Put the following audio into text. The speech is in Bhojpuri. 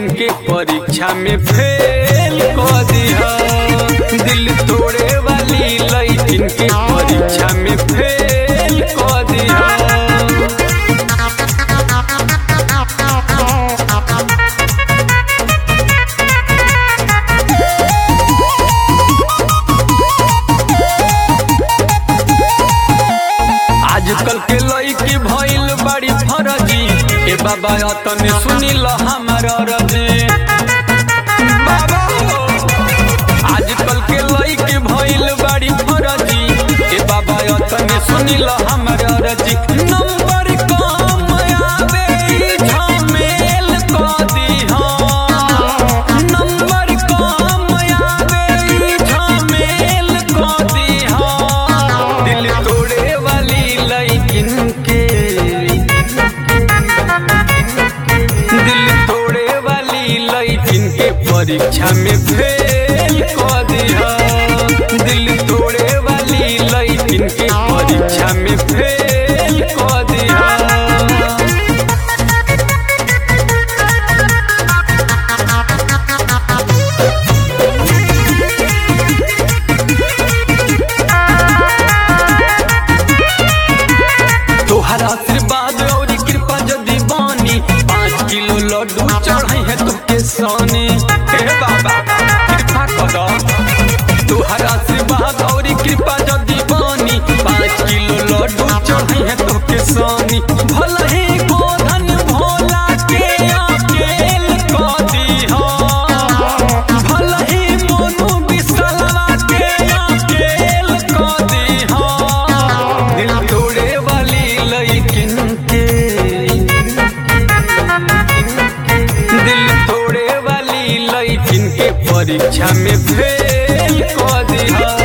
के परीक्षा में फेल कर दिया दिल तोड़े वाली लड़किन के परीक्षा में फेल कर दिया आजकल के लड़की भइल बड़ी फरजी ए बाबा तने सुनिल हमार रजे बाबा हो। आजकल के लड़की भइल बड़ी फरजी ए बाबा तने सुनिल हमार रजी नंबर कम आवे ई झमेल क दिहा नंबर कम आवे ई झमेल क दिहा दिल तोड़े वाली लड़किन के दिल तोड़े वाली लड़किन के परीक्षा में फेल कर दिया दिल तोड़े वाली लड़किन के परीक्षा में फेल कर दिया तोहर आशीर्वाद और कृपा यदि बानी पाँच किलो लड्डू चढ़ाई है तुके सोने हे बाबा कृपा कर तोहर आशीर्वाद और कृपा यदि बानी पाँच किलो लड्डू चढ़ाई है तुके सोनी भले ही गोधन भोला के अकेल कर दीहा भले ही मोनू बिसलवा के अकेल कर दीहा दिल तोड़े वाली लड़किन के दिल तोड़े वाली लड़किन के परीक्षा में फेल कर दिया